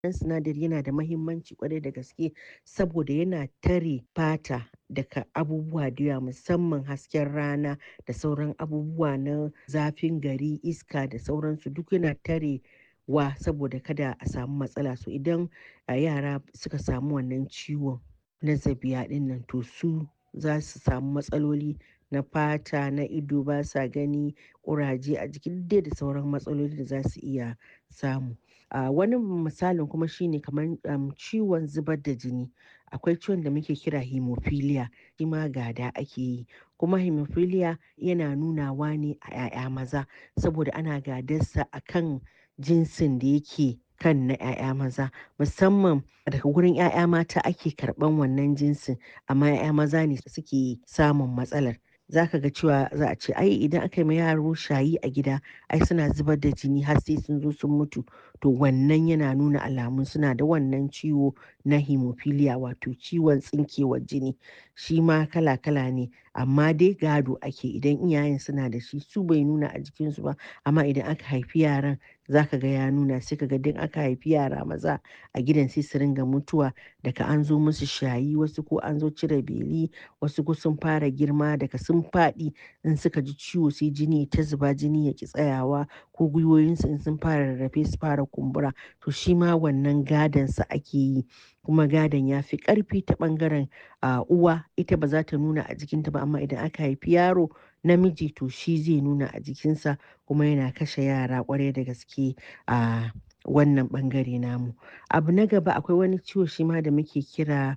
Wannan sinadari yana da mahimmanci ƙwarai da gaske saboda yana tare fata daga abubuwa da yawa musamman hasken rana da sauran abubuwa na zafin gari, iska da sauransu duk yana tare wa saboda kada a samu matsala. So idan yara suka samu wannan ciwon na zabiya ɗinnan to su za su samu matsaloli na fata, na ido basa gani, ƙuraje a jiki duk dai da sauran matsaloli da za su iya samu. A wani misalin kuma shine kamar um, ciwon zubar da jini. Akwai ciwon da muke kira hemophilia, shi ma gada ake yi. Kuma hemophilia yana nunawa ne a 'ya'ya maza saboda ana gadarsa a kan jinsin da yake kan na 'ya'ya maza. Musamman daga wurin 'ya'ya mata ake karɓan wannan jinsin amma 'ya'ya maza ne suke samun matsalar. Za ka ga cewa za a ce ai idan aka yi ma yaro shayi a gida ai suna zubar da jini har sai sun zo sun mutu. To wannan yana nuna alamun suna da wannan ciwo na hemophilia wato ciwon tsinkewar jini. Shi ma kala kala ne amma dai gado ake idan iyayen suna da shi su bai nuna a jikinsu ba amma idan aka haifi yaran za ka ga ya nuna sai ka ga duk aka haifi yara maza a gidan sai su ringa mutuwa daga an zo musu shayi wasu ko an zo cire beli wasu ko sun fara girma daga sun faɗi in suka ji ciwo sai jini ta zuba jini ya ki tsayawa ko gwiwoyinsu in sun fara rarrafe su fara kumbura to shi ma wannan gadonsa ake yi kuma gadon ya fi ƙarfi ta ɓangaren a uwa ita ba za ta nuna a jikinta ba amma idan aka haifi yaro namiji to shi zai nuna a jikinsa kuma yana kashe yara ƙwarai da gaske a wannan ɓangare namu. Abu na gaba akwai wani ciwo shi ma da muke kira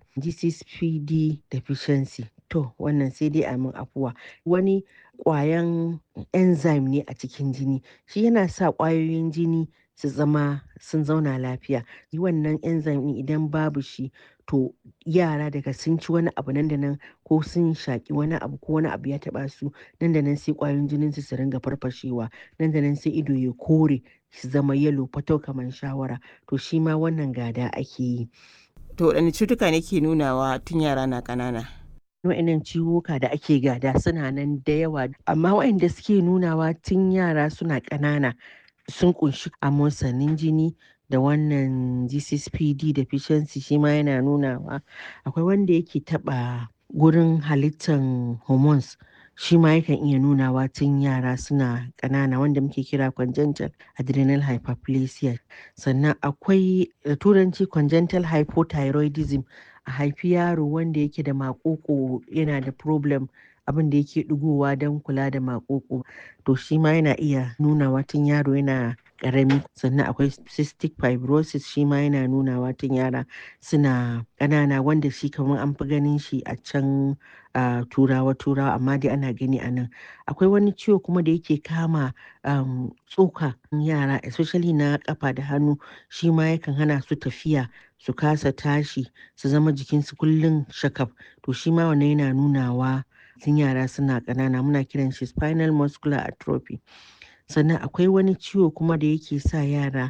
GCPD deficiency. To wannan sai dai a min afuwa. Wani ƙwayan enzyme ne a cikin jini. Shi yana sa ƙwayoyin jini su zama sun zauna lafiya. Wannan enzyme ɗin idan babu shi to yara daga sun ci wani abu nan da nan ko sun shaƙi wani abu ko wani abu ya taɓa su nan da nan sai ƙwayoyin jininsu su ringa farfashewa. Nan da nan sai ido ya kore su zama yellow fatau kamar shawara. To shi ma wannan gada ake yi. To waɗanne cutuka ne ke nunawa tun yara na ƙanana? Waɗannan ciwuka da ake gada suna nan da yawa amma waɗanda suke nunawa tun yara suna ƙanana sun ƙunshi amosanin jini da wannan GCPD deficiency shi ma yana nunawa. Akwai wanda yake taɓa gurin halittan hormones shi ma yakan iya nunawa tun yara suna ƙanana wanda muke kira congenital adrenal hyperplasia. Sannan akwai da turanci congenital hypothyroidism a haifi yaro wanda yake da maƙoƙo yana da problem abin da yake ɗigowa don kula da maƙoƙo to shi ma yana iya nunawa tun yaro yana ƙarami. Sannan akwai cystic fibrosis shi ma yana nunawa tun yara suna ƙanana wanda shi kamar an fi ganin shi a can a turawa turawa amma dai ana gani a nan. Akwai wani ciwo kuma da yake kama um, tsoka yara especially na ƙafa da hannu shi ma yakan hana su tafiya su kasa tashi su zama jikinsu kullum shakaf to shi ma wannan yana nunawa tun yara suna ƙanana muna kiran shi spinal muscular atrophy. Sannan akwai wani ciwo kuma da yake sa yara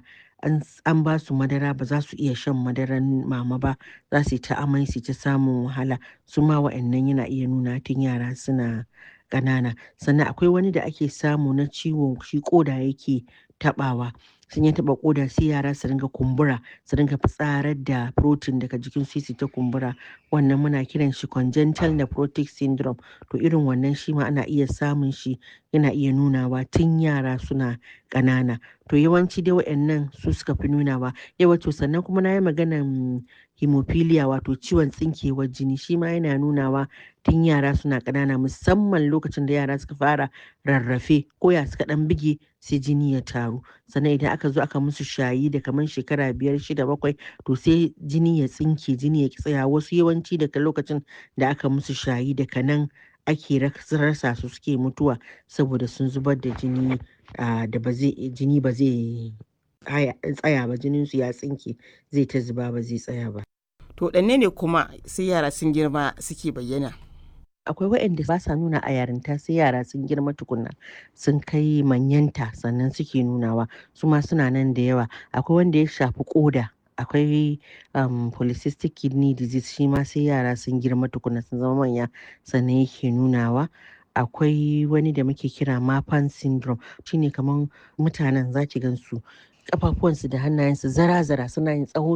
an ba su madara ba za su iya shan madaran mama ba za su yi ta amai su ta samun wahala su ma wa'annan yana iya nuna tun yara suna ƙanana. Sannan akwai wani da ake samu na ciwon shi ƙoda yake taɓawa. Sun ya taɓa ƙoda sai yara su ringa kumbura su ringa fitsarar da protein daga jikin su su ta kumbura. Wannan muna kiran shi congenital nephrotic syndrome. To irin wannan shi ma ana iya samun shi yana iya nunawa tun yara suna ƙanana. To yawanci dai wa'annan su suka fi nunawa. Yauwa to sannan kuma na yi maganan hemophilia wato ciwon tsinkewar jini shi ma yana nunawa tun yara suna ƙanana musamman lokacin da yara suka fara rarrafe ko ya suka ɗan buge sai jini ya taru. Sannan idan aka zo aka musu shayi da kamar shekara biyar shida bakwai to sai jini ya tsinke jini ya ki tsaya wasu yawanci daga lokacin da aka musu shayi daga nan ake rasa su suke mutuwa saboda sun zubar da jini da ba zai jini ba zai tsaya ba jininsu ya tsinke zai ta zuba ba zai tsaya ba. To waɗanne ne kuma sai yara sun girma suke bayyana? Akwai waɗanda ba sa nuna a yarinta sai yara sun girma tukunna sun kai manyanta sannan suke nunawa su ma suna nan da yawa. Akwai wanda ya shafi ƙoda akwai um, polycystic kidney disease shi ma sai yara sun girma tukunna sun zama manya sannan yake nunawa. Akwai wani da muke kira Marfan syndrome shine kamar mutanen za ki gan su ƙafafuwansu da hannayensu zara-zara suna yin tsawo